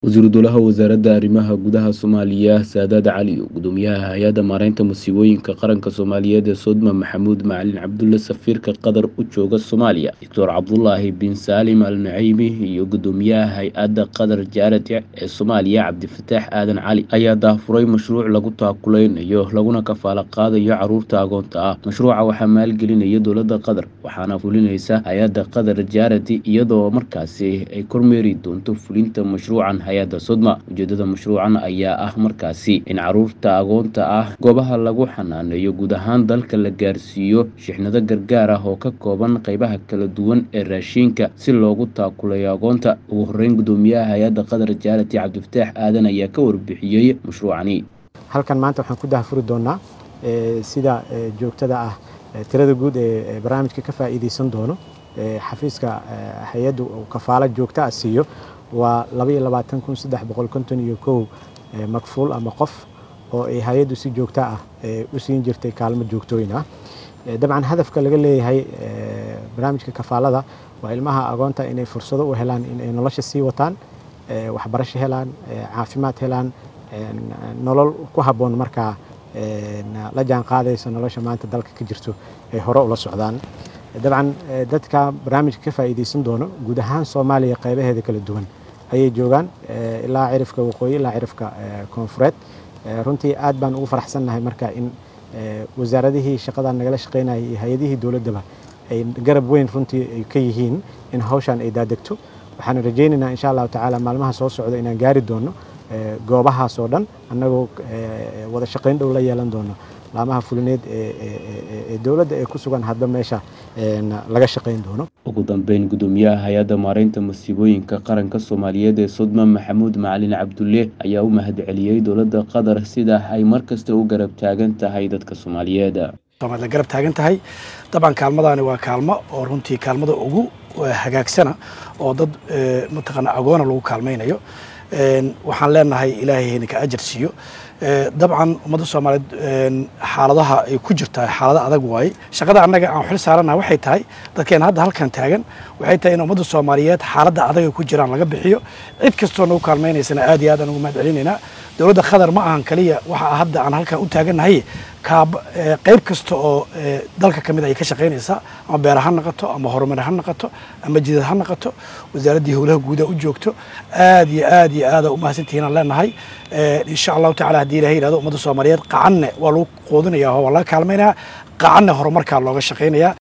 wasiiru dowlaha wasaaradda arrimaha gudaha soomaaliya saadaad cali gudoomiyaha hay-adda maareynta musiibooyinka qaranka soomaaliyeed ee sodma maxamuud macalin cabdulle safiirka qatar u jooga soomaaliya doctor cabdulaahi bin saalim al naceymi iyo gudoomiyaha hay-adda qatar jaarati ee soomaaliya cabdifataax aadan cali ayaa daafuray mashruuc lagu taakuleynayo laguna kafaalo qaadayo caruurta agoonta ah mashruuca waxaa maalgelinaya dowladda qatar waxaana fulinaysa hay-adda qatar jaarati iyadoo markaasi ay kormeeri doonto fulinta mashruucan hay-adda sodma ujeedada mashruucan ayaa ah markaasi in caruurta agoonta ah goobaha lagu xanaaneeyo guud ahaan dalka la gaarsiiyo shixnado gargaar ah oo ka kooban qeybaha kala duwan ee raashiinka si loogu taakulayo agoonta ugu horeyn gudoomiyaha hay-adda qatar jaarati cabdifataax aadan ayaa ka warbixiyey mashruucani halkan maanta waxaan ku dahfuri doonaa sida joogtada ah tirada guud ee barnaamijka ka faa'iideysan doono xafiiska hay-addu uu kafaalo joogta ah siiyo waa iyo makfuul ama qof oo ay hay-addu si joogta ah u siin jirtay kaalmo joogtooyin ah dabcan hadafka laga leeyahay barnaamijka kafaalada waa ilmaha agoonta inay fursado u helaan inay nolosha sii wataan waxbarasho helaan caafimaad helaan nolol ku habboon markaa la jaan qaadaysa nolosha maanta dalka ka jirto ay hore ula socdaan dabcan dadka barnaamijka ka faa'iideysan doono guud ahaan soomaaliya qaybaheeda kala duwan ayay joogaan ilaa cirifka waqooyi ilaa cirifka koonfureed runtii aad baan ugu faraxsannahay marka in wasaaradihii shaqadan nagala shaqaynayay iyo hay-adihii dowladdaba ay garab weyn runtii ay ka yihiin in hawshan ay daadegto waxaan rajaynaynaa insha allahu tacaala maalmaha soo socda inaan gaari doono goobahaas oo dhan annagoo wada shaqayn dhow la yeelan doono laamaha fulineed ee dowladda ee ku sugan hadba meesha laga shaqayn doono ugu dambeyn gudoomiyaha hay-adda maareynta musiibooyinka qaranka soomaaliyeed ee sodma maxamuud macalin cabdulle ayaa u mahadceliyey dowladda qatar sida ay mar kasta u garab taagan tahay dadka soomaaliyeed la garab taagan tahay dabcan kaalmadaani waa kaalmo oo runtii kaalmada ugu hagaagsana oo dad mataqaana agoona lagu kaalmaynayo waxaan leenahay ilaahay hayninka ajar siiyo dabcan ummadda soomaaliyeed xaaladaha ay ku jirtaa xaalado adag waaye shaqada annaga aan xil saaranaha waxay tahay dadkeena hadda halkan taagan waxay tahay in ummadda soomaaliyeed xaaladda adag ay ku jiraan laga bixiyo cid kastoo nagu kaalmaynaysana aad iyo aad aan ugu mahad celinaynaa dowladda qatar ma ahan kaliya waxa hadda aan halkan u taagannahay qayb kasta oo dalka ka mid ayay ka shaqaynaysaa ama beera ha noqoto ama horumar ha noqoto ama jidad ha noqoto wasaaraddii howlaha guuda u joogto aad iyo aad iyo aada u mahadsantihiin aan leenahay insha allahu tacala haddii ilahay yihahdo ummadda soomaaliyeed qacanne waa lagu quudinaya waa laga kaalmaynaya qacanne horumarkaa looga shaqaynaya